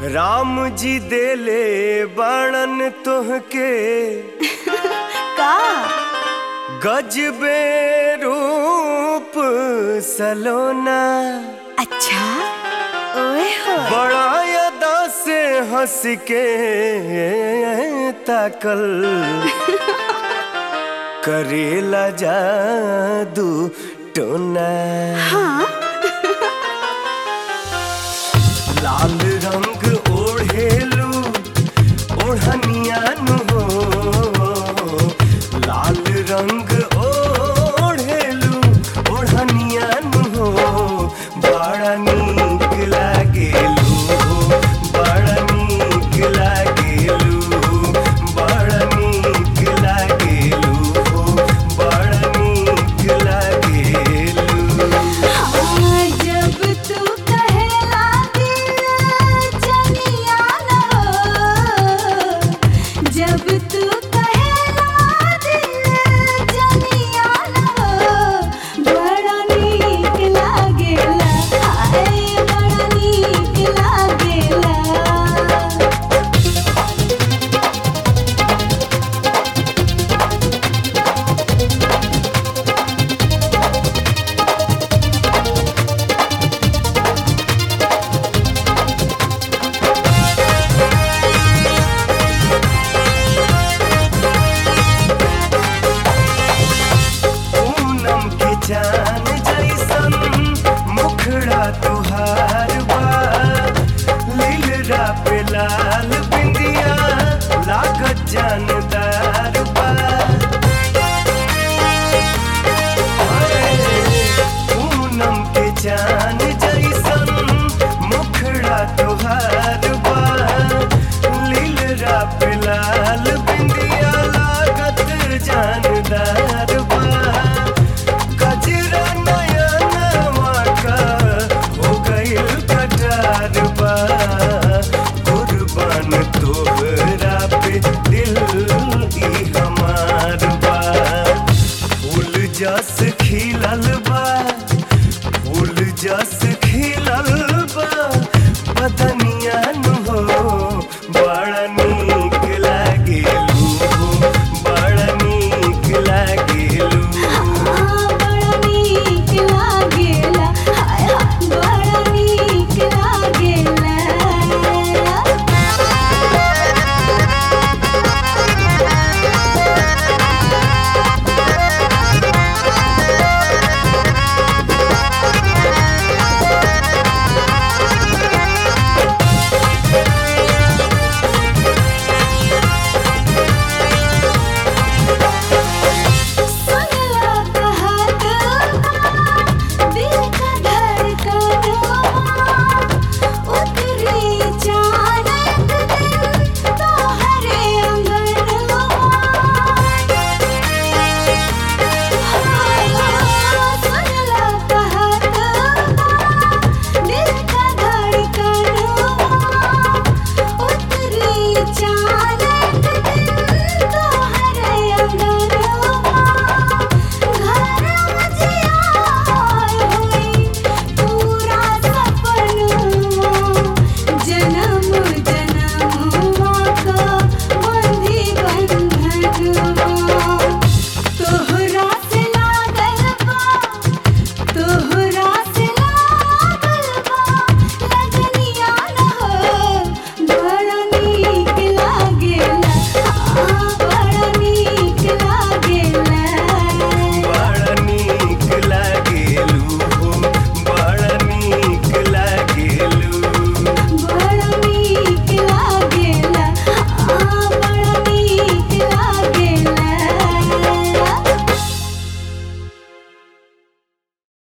राम जी देले बाणन तोहके का गजबे रूप सलोना अच्छा ओए हो बड़ा अदा से हंस के ताकल करेला जादू टोना हाँ लाल रंग ओढ़ेलू ओढ़नियान हो लाल रंग ओढ़ेलू ओढ़नियान हो बड़ा नीक लागेलू बड़ा नीक लागेलू बड़ा नीक लागेलू बड़ा नीक लागेलू हाँ, जब तू कहेला दिल जनिया न हो जब तू कहेला दिल जनिया न हो बड़ा नीक लागेला हाय बड़ा नीक लागेला पूनम के जान जैसन मुखड़ा तुहार बा लीलरा पे लाल बिंदिया लागत जानदार बा पूनम के जान जैसन मुखड़ा तुहार बा लीलरा पे लाल बिंदिया लागत जानदार बा गजरा नया नवा का हो गइल कटार बा कुर्बान तोहरा पे दिल ई हमार बा फूल जस खिलल बा फूल जस खिलल